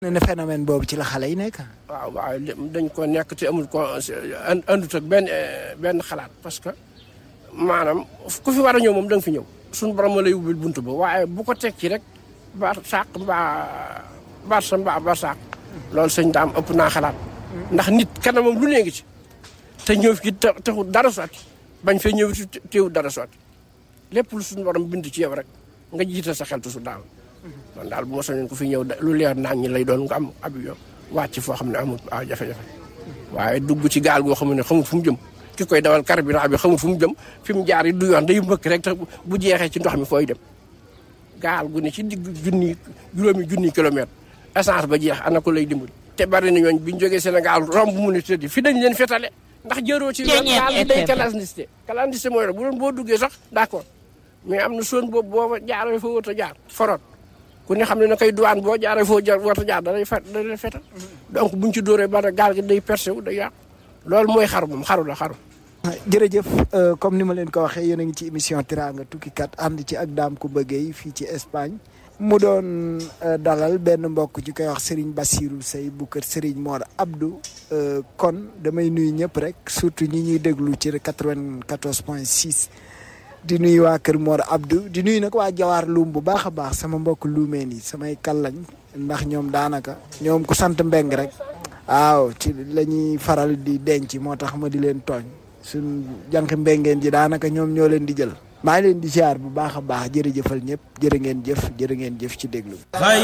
ne phénomène boobu ci la xale yi nekk. waaw waaw dañ ko nekk te amul ko andut ak benn benn xalaat parce que maanaam ku fi war a ñëw moom da nga fi ñëw. suñu borom ma lay ubbil buntu ba waaye bu ko teg ci rek ba sàq mbaa baat sa mbaa ba sàq. loolu sëñ daam ëpp naa xalaat. ndax nit kanamam lu nee ngi ci. te ñëw fi taxul dara sotti bañ fee ñëw ci teewul dara sotti lépp lu suñu borom bind ci yow rek nga jiital sa xel tusu daal. man daal bu ma soñoon ko fi ñëw lu leer naan ñi lay doon nga am ab yoon wàcc foo xam ne amul a jafe-jafe waaye dugg ci gaal goo xam ne xamul fu mu jëm ki koy dawal carburant bi xamul fu mu jëm fi mu jaar yi du yoon day mbëkk rek te bu jeexee ci ndox mi fooy dem gaal gu ne ci digg junni juróomi junni kilomètre essence ba jeex ana ko lay dimbali te bari na ñooñ biñ jógee Sénégal romb mu ni tëddi fi dañ leen fetale ndax jëroo ci yoon gaal gi day clandestin clandestin mooy la bu doon boo duggee sax d'accord mais am na zone boobu boo jaaree fa wut a jaar forot ku ne xam ne na koy douane boo jaaree foo jar war a jaar da lay fet da lay fetal donc buñ ci dóoree ba gaal gi day percé wu day yàqu loolu mooy xaru moom xaru la xaru jërëjëf comme ni ma leen ko waxee yéen a ngi ci émission Teranga tukkikat ànd ci ak daam ku bëggee fii ci Espagne mu doon dalal benn mbokk ci koy wax Serigne Bassirou Sey bu kër Serigne Mor Abdou kon damay nuyu ñëpp rek surtout ñi ñuy déglu ci 94 point 6 di nuyu waa kër Mor Abdou di nuyu nag waa Jawaar Luum bu baax a baax sama mbokk luumeen yi samay kallañ ndax ñoom daanaka ñoom ku sant mbeng rek waaw ci la ñuy faral di denc moo tax ma di leen tooñ suñ jànq mbengeen ji daanaka ñoom ñoo leen di jël maa ngi leen di ziar bu baax a baax jërëjëfal ñëpp jërë ngeen jëf jërë ngeen jëf ci déglu